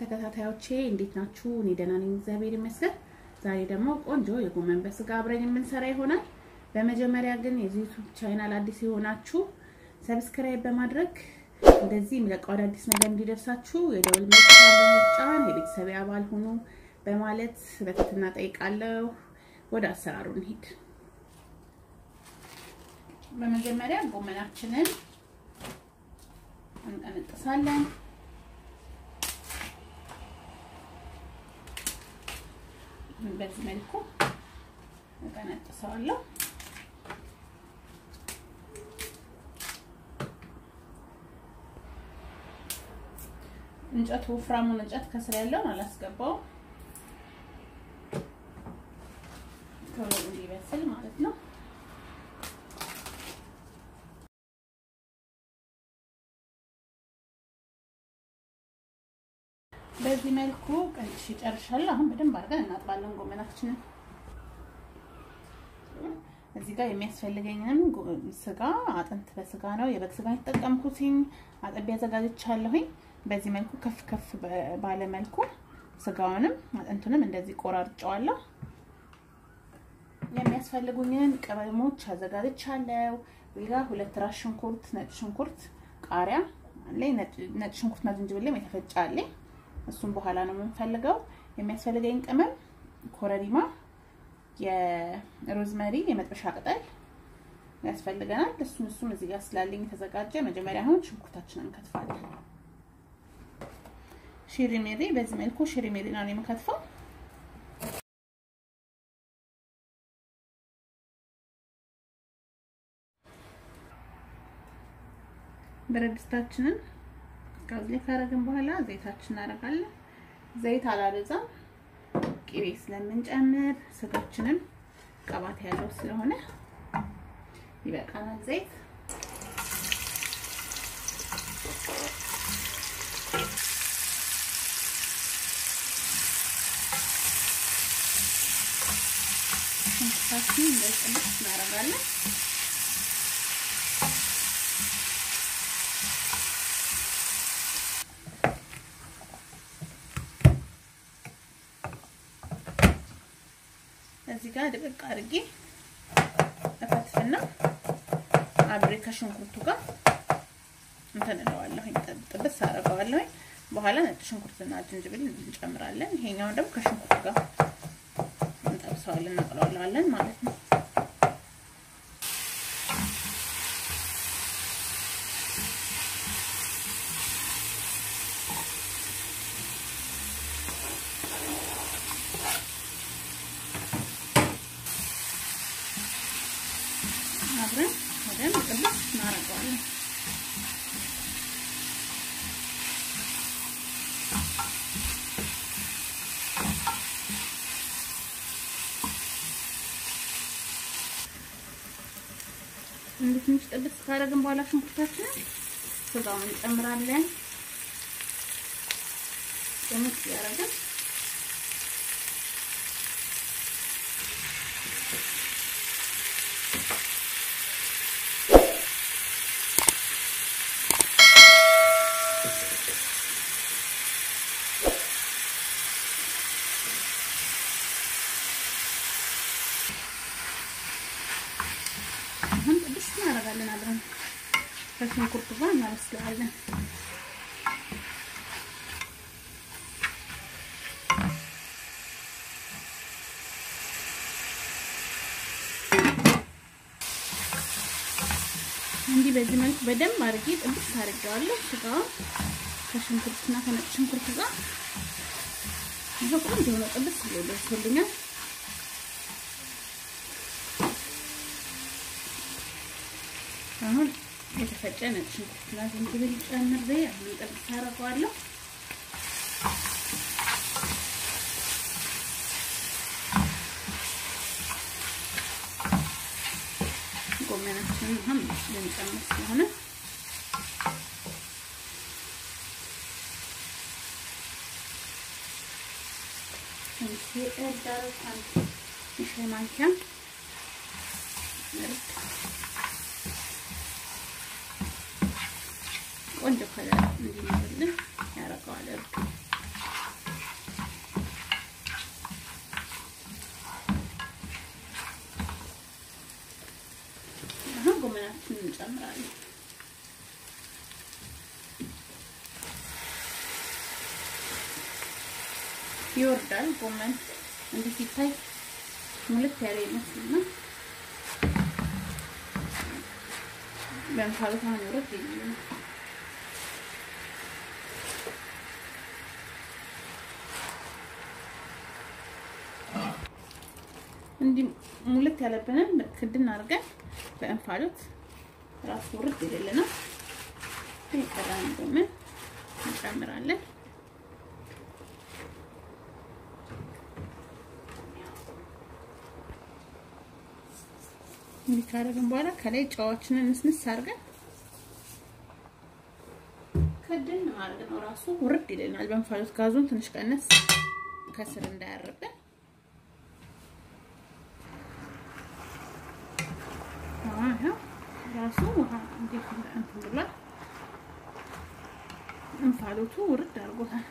ተከታታዮቼ እንዴት ናችሁ? እኔ ደህና ነኝ፣ እግዚአብሔር ይመስገን። ዛሬ ደግሞ ቆንጆ የጎመን በስጋ አብረን የምንሰራ ይሆናል። በመጀመሪያ ግን የዚህ ዩቲዩብ ቻናል አዲስ የሆናችሁ ሰብስክራይብ በማድረግ እንደዚህ የሚለቀው አዳዲስ ነገር እንዲደርሳችሁ የደውል ምልክቱን በመጫን የቤተሰብ አባል ሁኑ በማለት በትህትና ጠይቃለሁ። ወደ አሰራሩ እንሂድ። በመጀመሪያ ጎመናችንን እንቀነጥሳለን። በዚህ መልኩ እቀነጥሰዋለሁ። እንጨቱ ወፍራሙን እንጨት ከስር ያለውን አላስገባውም፣ ቶሎ እንዲበስል ማለት ነው። በዚህ መልኩ ቀንጥሼ ጨርሻለሁ። አሁን በደንብ አድርገን እናጥባለን ጎመናችንን። እዚህ ጋር የሚያስፈልገኝንም ስጋ አጥንት በስጋ ነው የበግ ስጋ የተጠቀምኩትኝ አጥቤ አዘጋጅቻለሁኝ። በዚህ መልኩ ከፍ ከፍ ባለ መልኩ ስጋውንም አጥንቱንም እንደዚህ ቆራርጨዋለሁ። የሚያስፈልጉኝን ቅመሞች አዘጋጅቻለሁ። ሌላ ሁለት ራስ ሽንኩርት፣ ነጭ ሽንኩርት፣ ቃሪያ አለኝ። ነጭ ሽንኩርትና ዝንጅብልም የተፈጨ አለኝ። እሱም በኋላ ነው የምንፈልገው። የሚያስፈልገኝ ቅመም ኮረሪማ፣ የሮዝመሪ የመጥበሻ ቅጠል ያስፈልገናል። እሱም እሱም እዚህ ጋር ስላለኝ የተዘጋጀ መጀመሪያ አሁን ሽንኩርታችንን እንከትፋለን። ሽሪሜሪ በዚህ መልኩ ሽሪሜሪ ነው የምከትፈው። ብረት ድስታችንን ጋዝ ላይ ካረግን በኋላ ዘይታችን እናደርጋለን። ዘይት አላበዛም፣ ቅቤ ስለምንጨምር ስጋችንም ቅባት ያለው ስለሆነ ይበቃናል ዘይት። ሽንኩርታችንን እንደዚህ ጥብስ እናደርጋለን። እዚህ ጋር ድቅቅ አድርጌ እከትፍና አብሬ ከሽንኩርቱ ጋር እንትን እለዋለሁኝ፣ ጥብስ አደርገዋለሁኝ። በኋላ ነጭ ሽንኩርትና ዝንጅብል እንጨምራለን። ይሄኛውን ደግሞ ከሽንኩርቱ ጋር እንጠብሰዋለን፣ እናቅለዋለን ማለት ነው። አብረን በደንብ ጥብስ እናደርገዋለን። እንዴት ትንሽ ጥብስ ካደረግን በኋላ ሽንኩርታችንን ስጋውን እንጨምራለን። ጥምስ ያደረግን አሁን ጥብስ እናደርጋለን። አብረን ከሽንኩርቱ ጋር እናበስለዋለን። እንዲህ በዚህ መልኩ በደንብ አድርጌ ጥብስ አድርጌዋለሁ። ስጋውን ከሽንኩርትና ከነጭ ሽንኩርቱ ጋር ይሄ ቆንጆ ሆኖ ጥብስ ብሎ ደርሶልኛል። አሁን የተፈጨ ነጭ ሽንኩርትና ዝንጅብል ጨምሬ አሁን ጥብስ አደርገዋለሁ። ጎመናችንን አሁን ልንጨምር ስለሆነ ትንሽ እርድ አደረግኩ። የሻይ ማንኪያ እርድ ቆንጆ ከለር እንዲመስልን ያደርገዋል። እርዱ ጎመናችንን እንጨምራለን። ይወርዳል። ጎመን እንዲህ ሲታይ ሙልት ያለ ይመስልና በእንፋሎት አሁን ይወርድ ይላል። እንዲህ ሙልት ያለብንን ክድን አድርገን በእንፋሎት ራሱ ውርድ ይልልናል። የቀረን ጎመን እንጨምራለን። እንዲህ ካደረግን በኋላ ከላይ ጨዋችንን ንስንስ አድርገን ክድን ማድረግ ነው። ራሱ ውርድ ይልናል። በእንፋሎት ጋዙን ትንሽ ቀነስ ከስር እንዳያርብን ራሱ ውሃ እንዴት እንትን ብሏል። እንፋሎቱ ውርድ አድርጎታል።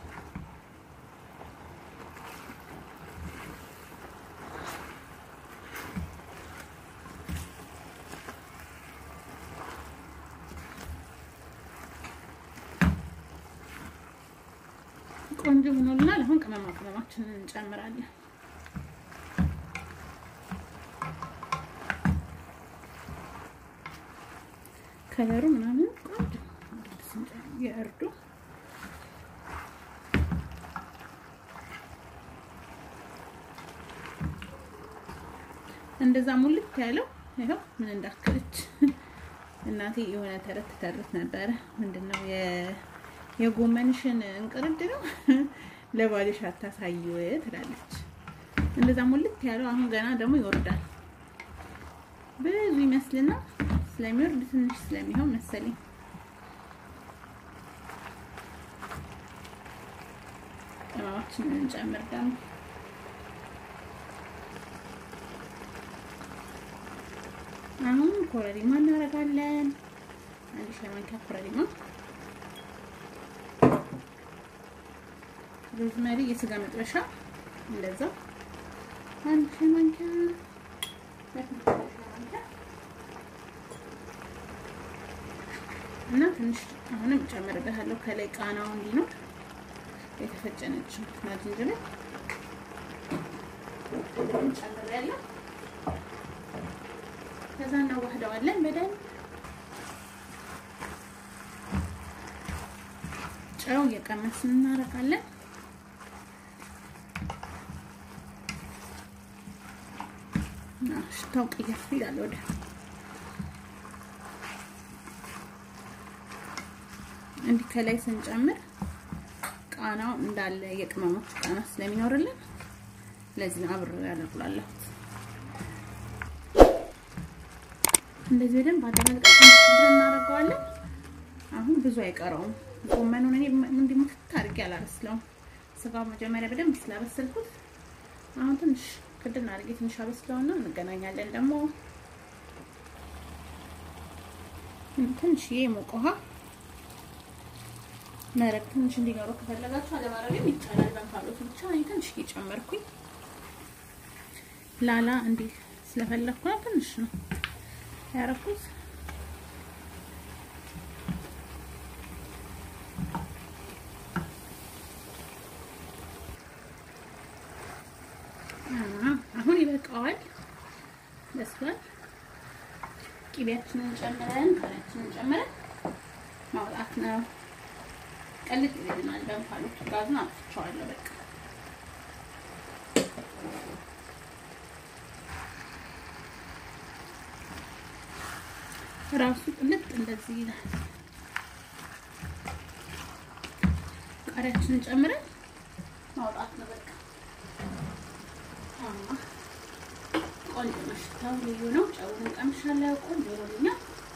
ቆንጆ ሆኖልናል። አሁን ቅመማ ቅመማችንን እንጨምራለን። ከለሩ ምናምን ቆንጆ የእርዱ እንደዛ ሙልት ያለው ይኸው ምን እንዳከለች እናቴ የሆነ ተረት ተረት ነበረ። ምንድነው የጎመንሽን እንቅርድ ነው ለባልሽ አታሳይው ትላለች። እንደዛ ሙልት ያለው አሁን ገና ደግሞ ይወርዳል። ብዙ ይመስልና ስለሚወርድ ትንሽ ስለሚሆን መሰለኝ ቅመማችንን እንጨምር ደግሞ አሁን ኮረሪማ እናደርጋለን። አንድ ሻይ ማንኪያ ኮረሪማ፣ ሮዝመሪ የስጋ መጥበሻ እንደዛ አንድ ሻይ ማንኪያ እና ትንሽ አሁንም እጨምርበታለሁ ከላይ ቃናው እንዲኖር የተፈጨ ነጭ ሽንኩርትና ዝንጅብል እንጨምራለን። ከዛ እናዋህደዋለን በደንብ ጨው እየቀመስን እናደርጋለን። ሽታው ቀየር ይላል ወደ እንዲህ ከላይ ስንጨምር ቃናው እንዳለ የቅመሞች ቃና ስለሚኖርልን ለዚህ ነው አብሬ ያደርጉላለሁት። እንደዚህ በደንብ አደረግን እናደርገዋለን። አሁን ብዙ አይቀረውም። ጎመኑን እኔ እንዲህ ሙክት አድርጌ አላበስለውም። ስጋው መጀመሪያ በደንብ ስላበሰልኩት አሁን ትንሽ ክድን አድርጌ ትንሽ አበስለውና እንገናኛለን። ደግሞ ትንሽዬ የሞቀ ውሃ መረቅ ትንሽ እንዲኖረው ከፈለጋችሁ አለማድረግም ይቻላል። በእንፋሎቱ ብቻ እኔ ትንሽ እየጨመርኩኝ ላላ እንዲህ ስለፈለግኩ ነው ትንሽ ነው ያረኩት። አሁን ይበቃዋል፣ በስሏል። ቂቤያችንን ጨምረን ካላችንን ጨምረን ማውጣት ነው። ቀልጥ ይልናል። በእንፋሎቱ ጋዙን አጥፍቼዋለሁ። በቃ ራሱ ቅልጥ እንደዚህ ይላል። ቃሪያችንን ጨምረን ማውጣት ነው በቃ። ቆንጆ ነው፣ ሽታው ልዩ ነው። ጨውን ቀምሻለሁ። ቆንጆ ሆኖልኛል።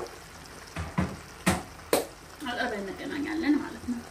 አጠበን እንገናኛለን ማለት ነው።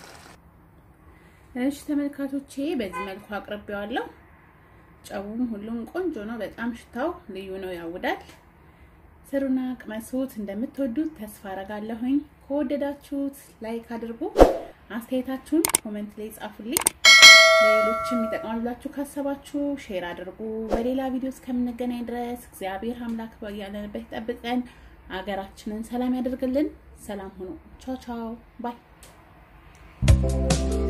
እሺ ተመልካቾቼ በዚህ መልኩ አቅርቤዋለሁ። ጨውም ሁሉም ቆንጆ ነው። በጣም ሽታው ልዩ ነው፣ ያውዳል። ስሩና ቅመሱት። እንደምትወዱት ተስፋ አረጋለሁኝ። ከወደዳችሁት ላይክ አድርጉ። አስተያየታችሁን ኮሜንት ላይ ጻፉልኝ። ለሌሎችም ይጠቅማል ብላችሁ ካሰባችሁ ሼር አድርጉ። በሌላ ቪዲዮ እስከምንገናኝ ድረስ እግዚአብሔር አምላክ ያለንበት ይጠብቀን። ሀገራችንን ሰላም ያደርግልን። ሰላም ሁኑ። ቻው ቻው ባይ